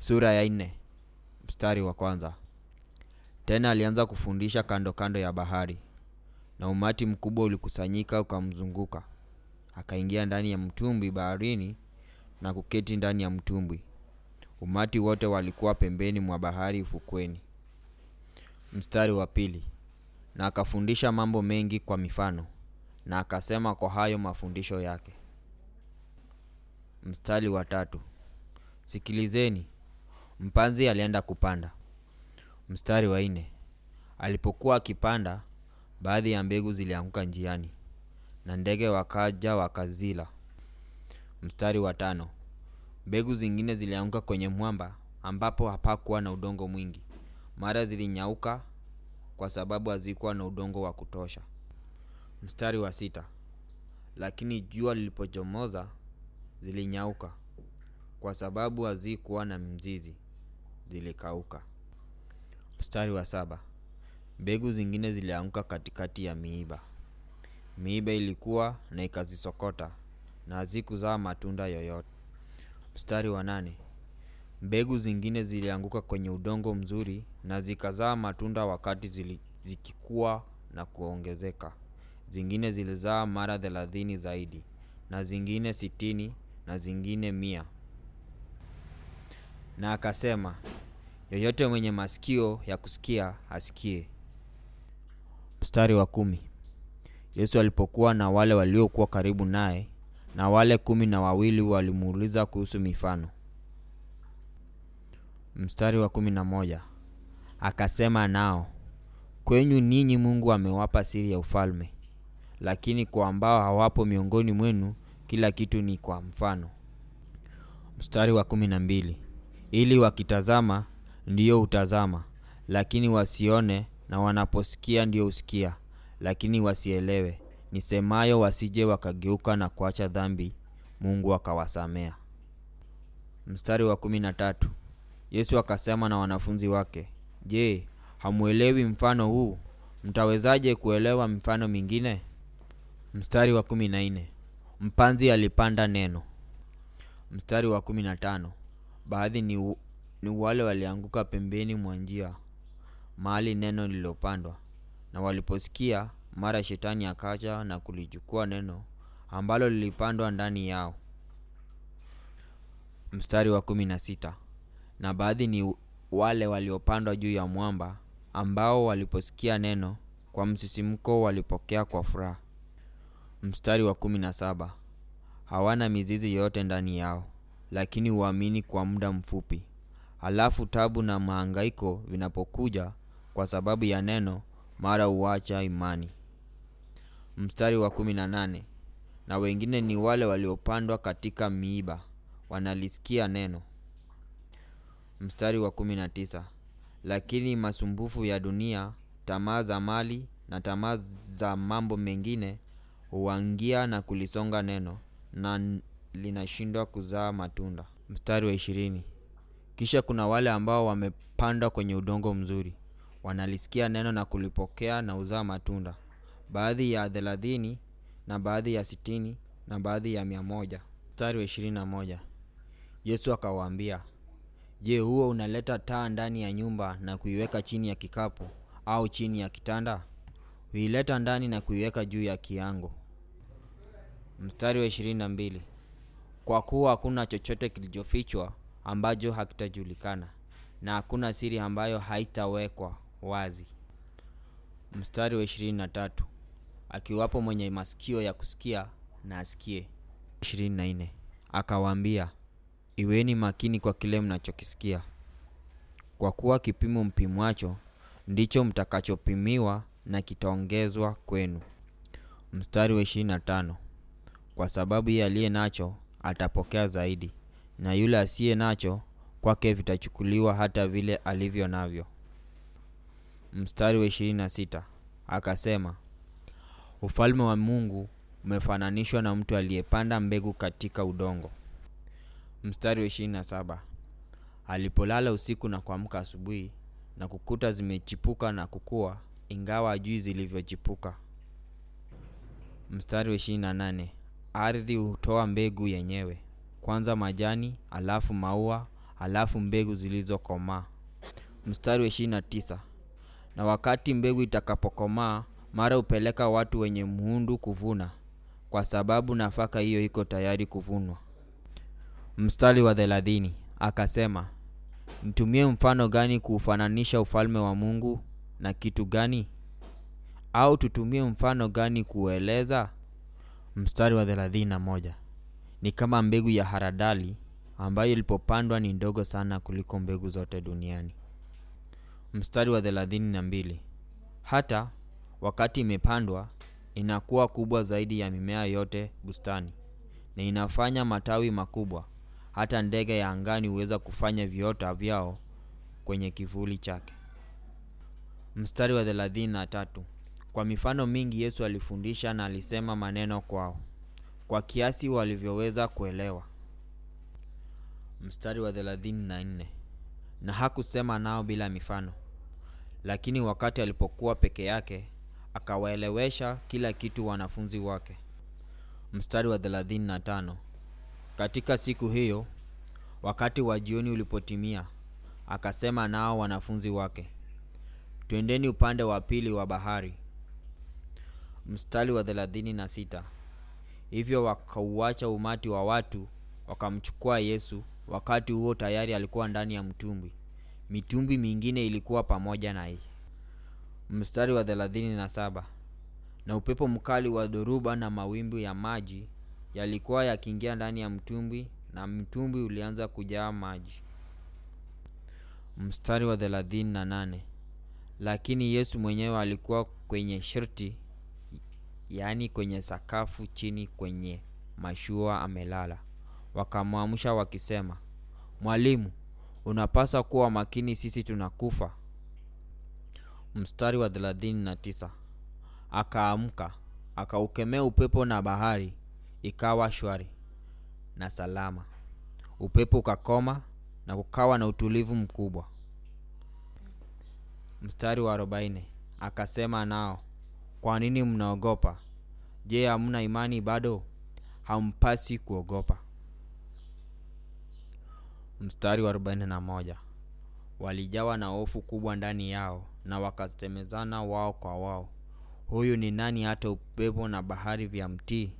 Sura ya nne mstari wa kwanza. Tena alianza kufundisha kando kando ya bahari, na umati mkubwa ulikusanyika ukamzunguka. Akaingia ndani ya mtumbwi baharini na kuketi ndani ya mtumbwi. Umati wote walikuwa pembeni mwa bahari ufukweni. Mstari wa pili. Na akafundisha mambo mengi kwa mifano, na akasema kwa hayo mafundisho yake. Mstari wa tatu. Sikilizeni, mpanzi alienda kupanda. Mstari wa nne. Alipokuwa akipanda, baadhi ya mbegu zilianguka njiani, na ndege wakaja wakazila. Mstari wa tano. Mbegu zingine zilianguka kwenye mwamba, ambapo hapakuwa na udongo mwingi. Mara zilinyauka kwa sababu hazikuwa na udongo wa kutosha. Mstari wa sita. Lakini jua lilipochomoza, zilinyauka kwa sababu hazikuwa na mzizi, zilikauka. Mstari wa saba. Mbegu zingine zilianguka katikati ya miiba. Miiba ilikuwa na ikazisokota, na hazikuzaa matunda yoyote. Mstari wa nane. Mbegu zingine zilianguka kwenye udongo mzuri na zikazaa matunda wakati zili, zikikua na kuongezeka. Zingine zilizaa mara thelathini zaidi, na zingine sitini, na zingine mia. Na akasema, yoyote mwenye masikio ya kusikia asikie. Mstari wa kumi. Yesu alipokuwa na wale waliokuwa karibu naye, na wale kumi na wawili walimuuliza kuhusu mifano. Mstari wa kumi na moja. Akasema nao, kwenyu ninyi Mungu amewapa siri ya ufalme, lakini kwa ambao hawapo miongoni mwenu kila kitu ni kwa mfano. Mstari wa kumi na mbili. Ili wakitazama ndiyo hutazama, lakini wasione, na wanaposikia ndiyo husikia, lakini wasielewe. Nisemayo wasije wakageuka na kuacha dhambi, Mungu akawasamea. Mstari wa kumi na tatu. Yesu akasema na wanafunzi wake, Je, hamuelewi mfano huu? Mtawezaje kuelewa mifano mingine? Mstari wa kumi na nne. Mpanzi alipanda neno. Mstari wa kumi na tano. Baadhi ni, ni wale walianguka pembeni mwa njia, mahali neno lililopandwa, na waliposikia, mara shetani akaja na kulichukua neno ambalo lilipandwa ndani yao. Mstari wa kumi na sita. Na baadhi ni wale waliopandwa juu ya mwamba, ambao waliposikia neno kwa msisimko walipokea kwa furaha. Mstari wa kumi na saba. Hawana mizizi yote ndani yao, lakini huamini kwa muda mfupi. Halafu tabu na mahangaiko vinapokuja kwa sababu ya neno, mara huacha imani. Mstari wa kumi na nane. Na wengine ni wale waliopandwa katika miiba, wanalisikia neno. Mstari wa kumi na tisa. Lakini masumbufu ya dunia, tamaa za mali na tamaa za mambo mengine huangia na kulisonga neno, na linashindwa kuzaa matunda. Mstari wa ishirini. Kisha kuna wale ambao wamepandwa kwenye udongo mzuri, wanalisikia neno na kulipokea na huzaa matunda, baadhi ya thelathini na baadhi ya sitini na baadhi ya mia moja. Mstari wa ishirini na moja. Yesu akawaambia, Je, huo unaleta taa ndani ya nyumba na kuiweka chini ya kikapu au chini ya kitanda? Huileta ndani na kuiweka juu ya kiango. Mstari wa ishirini na mbili. Kwa kuwa hakuna chochote kilichofichwa ambacho hakitajulikana, na hakuna siri ambayo haitawekwa wazi. Mstari wa ishirini na tatu. Akiwapo mwenye masikio ya kusikia na asikie. ishirini na nne. Akawaambia, Iweni makini kwa kile mnachokisikia, kwa kuwa kipimo mpimwacho ndicho mtakachopimiwa na kitaongezwa kwenu. Mstari wa ishirini na tano. Kwa sababu yeye aliye nacho atapokea zaidi, na yule asiye nacho kwake vitachukuliwa hata vile alivyo navyo. Mstari wa ishirini na sita. Akasema, ufalme wa Mungu umefananishwa na mtu aliyepanda mbegu katika udongo. Mstari wa ishirini na saba. Alipolala usiku na kuamka asubuhi na kukuta zimechipuka na kukua, ingawa hajui zilivyochipuka. Mstari wa ishirini na nane. Ardhi hutoa mbegu yenyewe, kwanza majani, alafu maua, halafu mbegu zilizokomaa. Mstari wa ishirini na tisa na wakati mbegu itakapokomaa, mara hupeleka watu wenye mhundu kuvuna, kwa sababu nafaka hiyo iko tayari kuvunwa. Mstari wa thelathini akasema, nitumie mfano gani kuufananisha ufalme wa Mungu na kitu gani? Au tutumie mfano gani kuueleza? Mstari wa thelathini na moja ni kama mbegu ya haradali ambayo ilipopandwa ni ndogo sana kuliko mbegu zote duniani. Mstari wa thelathini na mbili hata wakati imepandwa inakuwa kubwa zaidi ya mimea yote bustani, na inafanya matawi makubwa, hata ndege ya angani huweza kufanya viota vyao kwenye kivuli chake. Mstari wa thelathini na tatu kwa mifano mingi Yesu alifundisha na alisema maneno kwao kwa kiasi walivyoweza kuelewa. Mstari wa thelathini na nne na hakusema nao bila mifano, lakini wakati alipokuwa peke yake akawaelewesha kila kitu wanafunzi wake. Mstari wa thelathini na tano katika siku hiyo wakati wa jioni ulipotimia, akasema nao wanafunzi wake, twendeni upande wa pili wa bahari. Mstari wa thelathini na sita hivyo wakauacha umati wa watu wakamchukua Yesu. Wakati huo tayari alikuwa ndani ya mtumbwi, mitumbwi mingine ilikuwa pamoja naye. Mstari wa thelathini na saba na upepo mkali wa dhoruba na mawimbi ya maji yalikuwa yakiingia ndani ya mtumbwi, na mtumbwi ulianza kujaa maji. Mstari wa thelathini na nane lakini Yesu mwenyewe alikuwa kwenye shirti, yaani kwenye sakafu chini kwenye mashua amelala. Wakamwamsha wakisema, Mwalimu, unapaswa kuwa makini, sisi tunakufa. Mstari wa thelathini na tisa akaamka akaukemea upepo na bahari, ikawa shwari na salama. Upepo ukakoma na kukawa na utulivu mkubwa. Mstari wa arobaini akasema nao, kwa nini mnaogopa? Je, hamna imani bado? Hampasi kuogopa. Mstari wa arobaini na moja walijawa na hofu kubwa ndani yao, na wakasemezana wao kwa wao, huyu ni nani hata upepo na bahari vyamtii?